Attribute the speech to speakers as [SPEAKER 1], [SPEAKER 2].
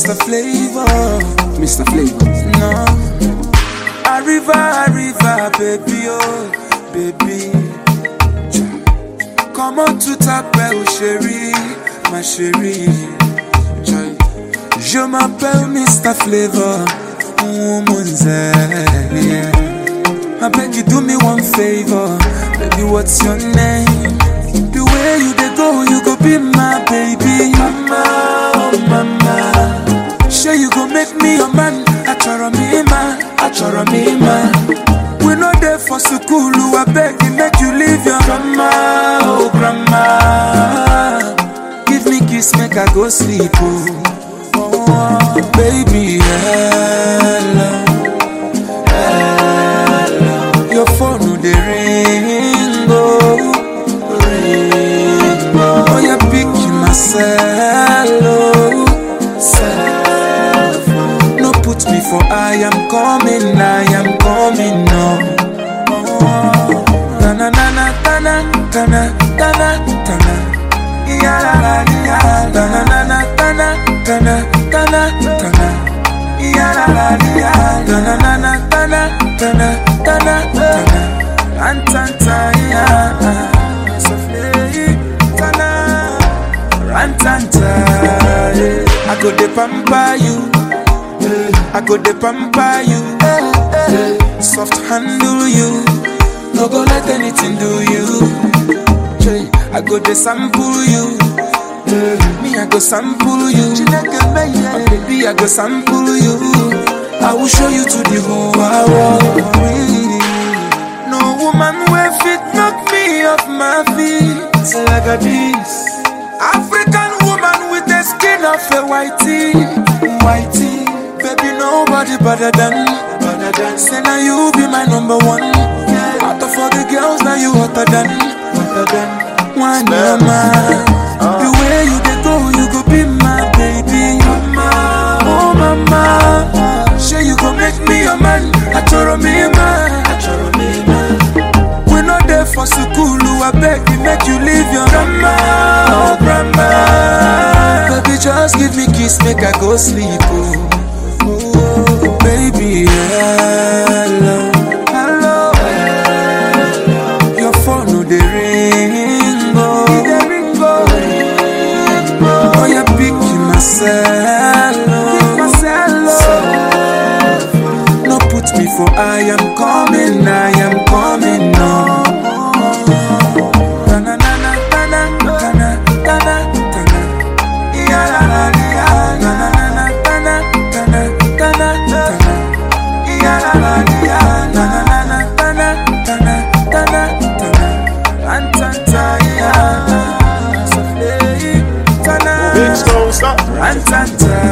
[SPEAKER 1] Mr. Flavor.
[SPEAKER 2] Mr. Flavor.
[SPEAKER 1] No. Arriva, arriva, baby, oh, baby. Comment tout t'appelle, chérie, ma chérie. Joy. Je m'appelle Mr. Flavor, woman's yeah. I beg you do me one favor, baby, what's your name? The way you dey go, you go be my baby. Mama, oh mama. Sure you go make me your man. Achoro me man, achoro me man. We no there for school, I beg you make you leave your grandma, oh grandma. Give me kiss, make I go sleep, oh. oh baby, hello, hello. Your phone no dey ring, oh, ring, oh. Oh, you pick myself, oh, self. No put me for I am coming, I am coming, no. Tana na tana tana tana tana. Ya la la ya. Tana na na tana tana tana tana. Ya la la ya. Tana na na tana tana tana tana. Antanta ya. Sofle tana. Rantanta. yeah. I go de pamper you. I go de pamper you. Soft handle you. No go let anything do you. Jay, I go de sample you. Me, I go sample you. My baby, I go sample you. I will show you to the whole world. No woman will fit knock me off my feet like a this. African woman with the skin of a whitey, whitey. Baby, nobody better than, better than. Say now you be my number one. Out of all the girls, now you hotter than, hotter than. One mama, the way you dey go, you go be my baby. Mama, oh mama, sure you go make me your man. Achoro me man, achoro me man. We no there for school, I beg you make you leave your grandma, oh grandma. Baby, just give me kiss, make I go sleep, oh. Oh, baby, hello, hello, hello. Your phone no dey ring, oh, dey ring, oh, ring, oh. Oh, you pick myself, oh, myself, oh. No put me for I am coming, I am coming, no. Tana, tana, tana, tana, tana, tana. Ya, la, la, ya. Tana, tana, tana, tana, tana, tana. Ya, la, la, ya. Tana, tana, tana, tana, tana, tana. Antanta, ya. Sofle, tana.
[SPEAKER 3] Bitch, don't stop.
[SPEAKER 1] Antanta,